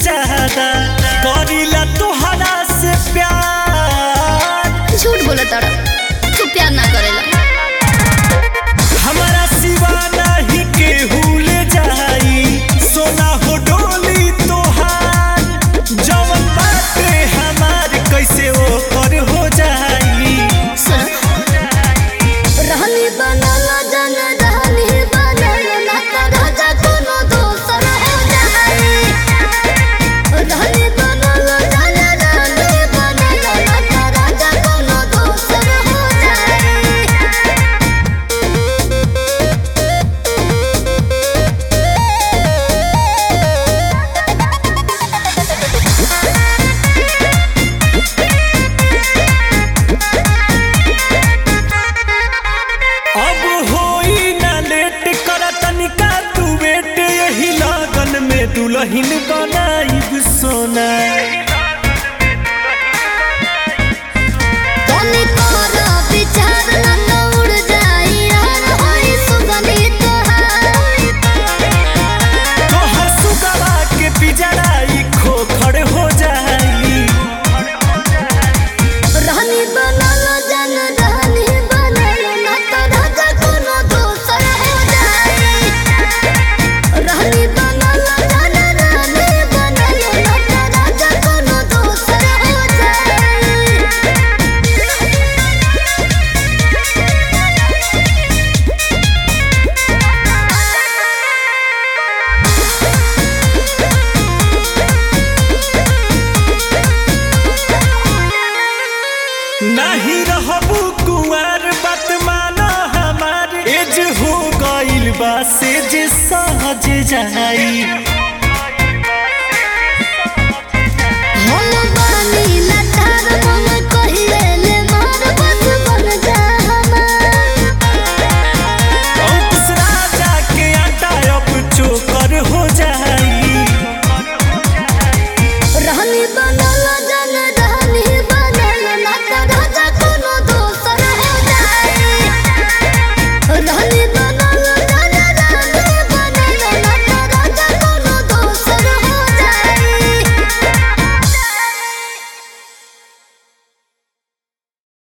ज्यादा करीला तोहरा से प्यार झूठ बोला तारा तू प्यार ना करेला हमारा सिवा नहीं केहू ले जाई सोना हो डोली तोहार जवन बाटे हमार कैसे ओकर हो जाई सुन रहनी बनल जन रहनी बनल ना तो राजा कोनो दोसर हो जाए रहनी बनल जन रहनी बनल ना तो राजा कोनो दोसर हो जाए अब होई ना लेट कर तनिका तू बेट यही लगन में दुल्हन बनाई सोना तनी तोरा विचार ना तो उड़ जाई यार होई सुगंधी तोहार तोहर सुगवा के पिजड़ाई खोखड़ हो जाई रहनी बनल जन रहनी बनल ना तो राजा कोनो दोसर हो जाए रहनी बनल जन रहनी बनल ना तो राजा कोनो दोसर हो जाए नहीं रहबू कुंवर बात माना हमार एज हो गइल बा से जे सहज जाई